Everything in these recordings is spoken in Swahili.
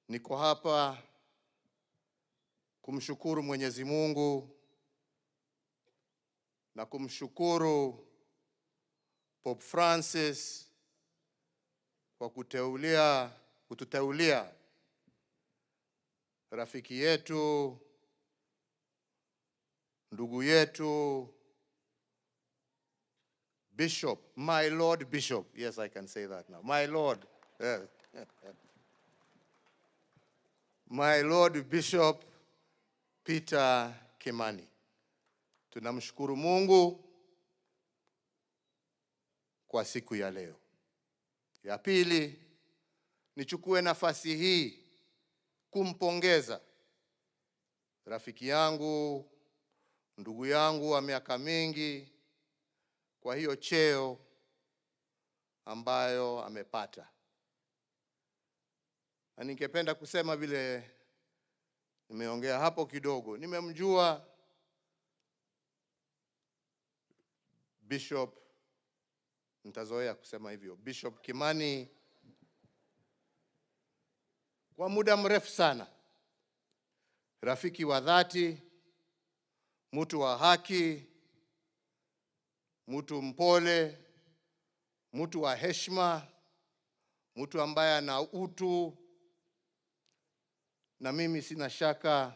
Niko hapa kumshukuru Mwenyezi Mungu na kumshukuru Pope Francis kwa kuteulia kututeulia rafiki yetu ndugu yetu Bishop, my Lord Bishop. Yes, I can say that now. My Lord. Yes. My Lord Bishop Peter Kimani. Tunamshukuru Mungu kwa siku ya leo. Ya pili, nichukue nafasi hii kumpongeza rafiki yangu, ndugu yangu wa miaka mingi kwa hiyo cheo ambayo amepata, na ningependa kusema vile nimeongea hapo kidogo, nimemjua Bishop, nitazoea kusema hivyo, Bishop Kimani kwa muda mrefu sana, rafiki wa dhati, mtu wa haki, mtu mpole, mtu wa heshima, mtu ambaye ana utu, na mimi sina shaka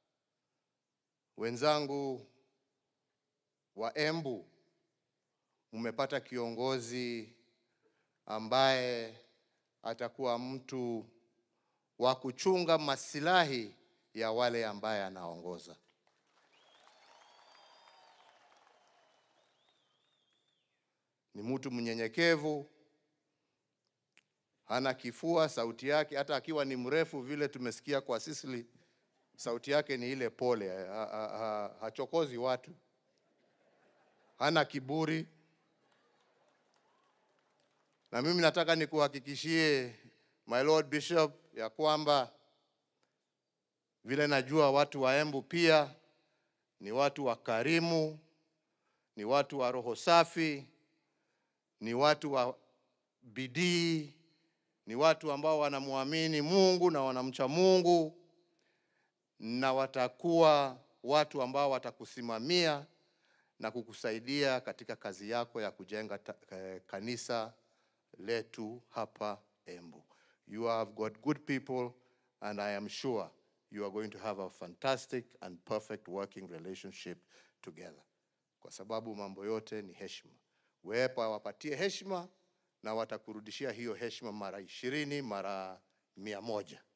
wenzangu wa Embu mmepata kiongozi ambaye atakuwa mtu wa kuchunga masilahi ya wale ambaye anaongoza. Ni mtu mnyenyekevu, hana kifua, sauti yake hata akiwa ni mrefu vile tumesikia kwa Sisili, sauti yake ni ile pole, ha, ha, ha, hachokozi watu, hana kiburi. Na mimi nataka nikuhakikishie my Lord Bishop ya kwamba vile najua watu wa Embu pia ni watu wakarimu, ni watu wa roho safi, ni watu wa bidii, ni watu ambao wanamwamini Mungu na wanamcha Mungu, na watakuwa watu ambao watakusimamia na kukusaidia katika kazi yako ya kujenga ta, eh, kanisa letu hapa Embu. You have got good people and I am sure you are going to have a fantastic and perfect working relationship together. Kwa sababu mambo yote ni heshima. Wepa wapatie heshima na watakurudishia hiyo heshima mara ishirini, mara mia moja.